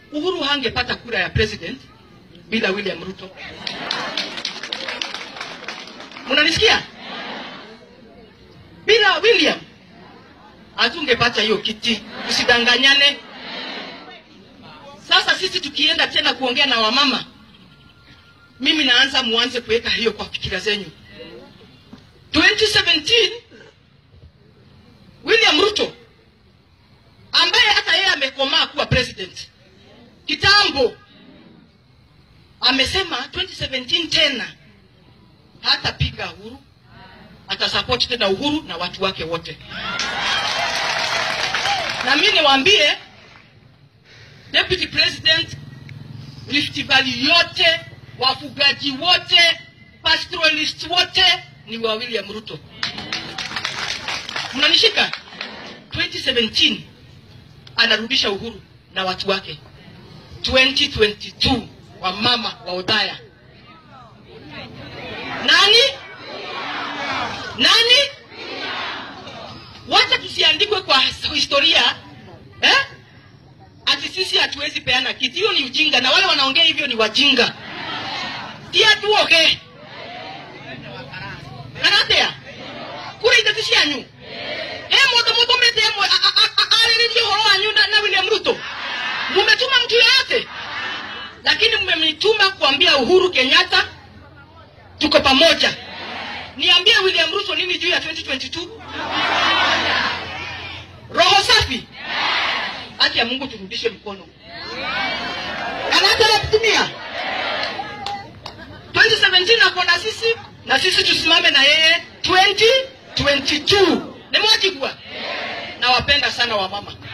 Uhuru hangepata kura ya president bila William Ruto. Mnanisikia? Bila William hatungepata hiyo kiti, usidanganyane. Sasa sisi tukienda tena kuongea na wamama, mimi naanza muanze kuweka hiyo kwa fikira zenyu. 2017 William Ruto ambaye hata yeye amekomaa kuwa president kitambo, amesema 2017 tena hatapiga Uhuru, atasupport tena Uhuru na watu wake wote. Na mimi niwaambie deputy president, Rift Valley yote, wafugaji wote, pastoralist wote ni wa William Ruto. Mnanishika? 2017 anarudisha Uhuru na watu wake. 2022 wa mama wa Odhaya nani nani? Wacha tusiandikwe kwa historia eh? Ati sisi hatuwezi peana kiti. Hiyo ni ujinga, na wale wanaongea hivyo ni wajinga. tia tuoge karatea kura itatu cianyu he mundu mutumite mwe ariririe uhoro wanyu na, na William Ruto mumetuma mtu yoyote, lakini mmemituma kuambia Uhuru Kenyatta tuko pamoja. Niambie William Ruto nini juu ya 2022? Roho safi. Haki ya Mungu turudishe mkono. Anataka kutumia 2017 ako na sisi na sisi tusimame na yeye 2022. Nimewajibua. Nawapenda sana wamama.